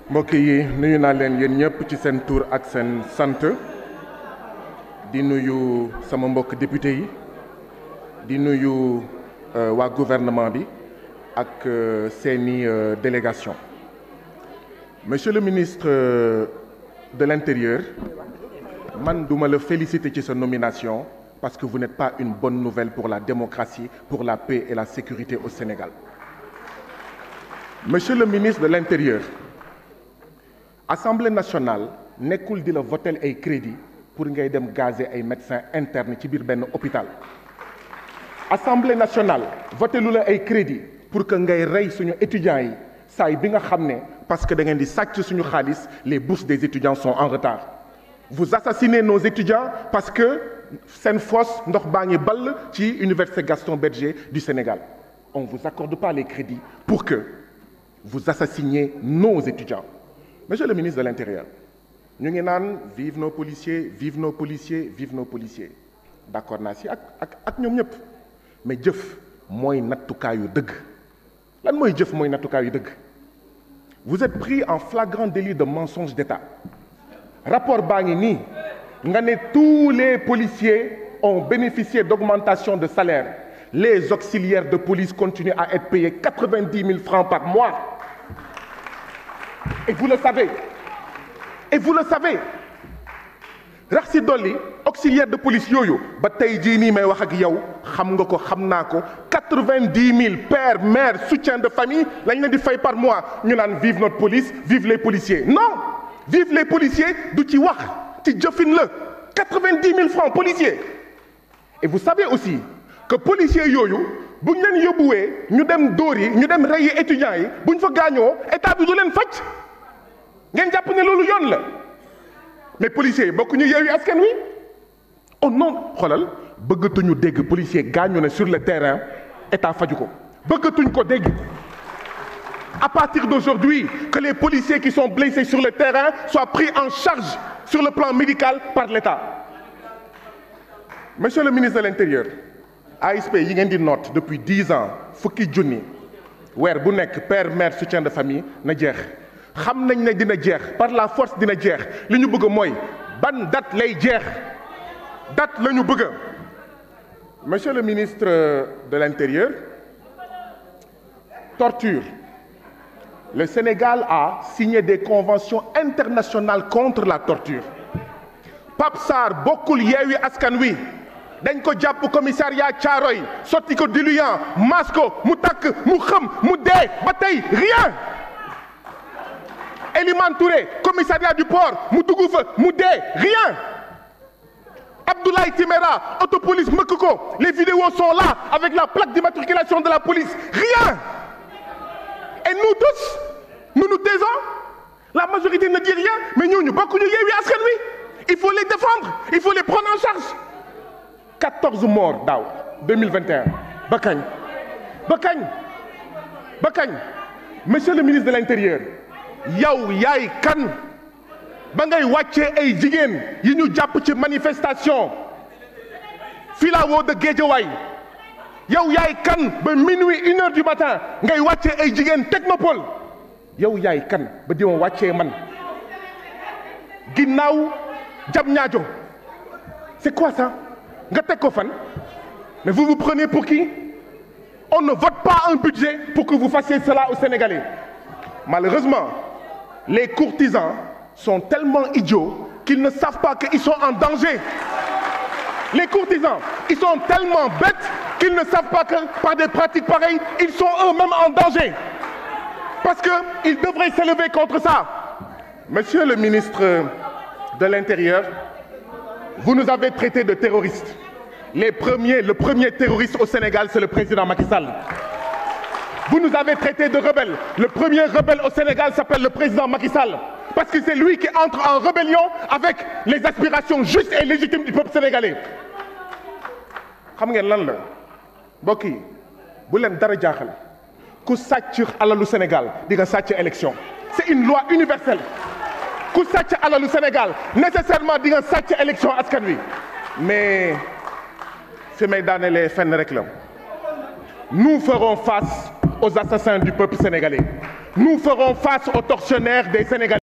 mbokk yi nuyu naa leen yéen ñëpp ci seen tur ak seen sant di nuyu sama mbokk député yi di nuyu waa gouvernement bi ak seeni délégation monsieur le ministre de l'intérieur man duma la féliciter ci sa nomination parce que vous n'êtes pas une bonne nouvelle pour la démocratie pour la paix et la sécurité au Sénégal monsieur le ministre de l'intérieur Assemblée nationale nekkul di la voter ay crédit pour ngay dem gazer ay médecins internes ci biir benn hôpital Assemblée nationale voté lu la ay crédit pour que ngay rey suñu étudiants yi saay bi nga xam ne parce que da ngeen di sàcc suñu xaalis les bourses des étudiants sont en retard vous assassinez nos étudiants parce que seen fosse ndox baa ngi ball ci université Gaston Berger du Sénégal on vous accorde pas les crédits pour que vous assassiniez nos étudiants monsieur le ministre de l'intérieur ñu ngi naan vive nos policiers vive nos policiers vive nos policiers d'accord naa si ak ak ak ñoom ñëpp mais jëf mooy nattukaayu dëgg lan mooy jëf mooy nattukaayu dëgg vous êtes pris en flagrant délit de mensonge d'État rapport baa ngi nii nga ne tous les policiers ont bénéficié d'augmentation de salaire les auxiliaires de police continuent à être payés quatre-vingt-dix mille francs par mois et vous le savez et vous le savez rax si dolli auxiliaire de police yooyu ba tey jii nii may wax ak yow xam nga ko xam naa ko quatre-vingt-dix mille pères mères soutien de famille lañ leen di fay par mois ñu naan vive notre police vive les policiers non vive les policiers du ci wax ci jëfin la quatre-vingt-dix mille francs policiers et vous savez aussi que policiers yooyu bu ñu leen yóbbuwee ñu dem dóor yi ñu dem reyi étudiants yi bu ñu fa gaañoo état bi du leen faj ngeen jàpp ne loolu yoon la mais policiers yi bokk ñu yeewi askan wi oh non xoolal bëggatuñu dégg policier gaañu na sur le terrain état faju ko bëggatuñ ko dégg à partir d'aujourd'hui que les policiers qui sont blessés sur le terrain soient pris en charge sur le plan médical par l'État monsieur le ministre de l'intérieur ASP yi ngeen di note depuis dix ans fukki junni weer bu nekk père mère soutien de famille na jeex xam nañ ne dina jeex par la force dina jeex li ñu bëgg mooy ban date lay jeex date la ñu bëgg monsieur le ministre de l'intérieur torture le Sénégal a signé des conventions internationales contre la torture Pape Sarr bokkul Yewwi Askan Wi dañ ko jàpp commissariat Thiaroye sotti ko diluant mas ko mu takk mu xëm mu dee ba tey rien Elimane Touré commissariat du port mu dugg fa mu dee rien Abdoulaye Timéra autopolice mëkk ko les vidéos sont là avec la plaque d'immatriculation de la police rien et nous tous nous nous taisons la majorité ne dit rien mais ñooñu bokkuñu Yewwi Askan Wi il faut les défendre il faut les prendre en charge 14 morts daaw 2021 ba kañ ba kañ ba kañ monsieur le ministre de l'intérieur yow yaay kan ba ngay wàccee ay jigéen yi ñu jàpp ci manifestation filao de Guédiawaye yow yaay kan ba minuit une heure du matin ngay wàccee ay jigéen technopole yow yaay kan ba di ma wàccee man ginnaaw jam ñaajo c'est quoi ça nga teg ko fan mais vous vous prenez pour qui on ne vote pas un budget pour que vous fassiez cela aux Sénégalais malheureusement les courtisans sont tellement idiots qu'ils ne savent pas qu'ils sont en danger les courtisans ils sont tellement bêtes qu'ils ne savent pas que par des pratiques pareilles ils sont eux-mêmes en danger parce que ils devraient s'élever contre ça monsieur le ministre de l'Intérieur vous nous avez traités de terroristes les premiers le premier terroriste au Sénégal c'est le président Macky Sall vous nous avez traités de rebelles le premier rebelle au Sénégal s'appelle le président Macky Sall parce que c'est lui qui entre en rébellion avec les aspirations justes et légitimes du peuple sénégalais xam ngeen lan la mbokk yi bu leen dara jaaxal ku sàcc alalu Sénégal di nga sàcc élection c'est une loi universelle ku sàcc alalu Sénégal nécessairement di nga sàcc élection askan wi mais fi may daanelee fenn rek la nous ferons face aux assassins du peuple sénégalais nous ferons face aux tortionnaires des Sénégalais.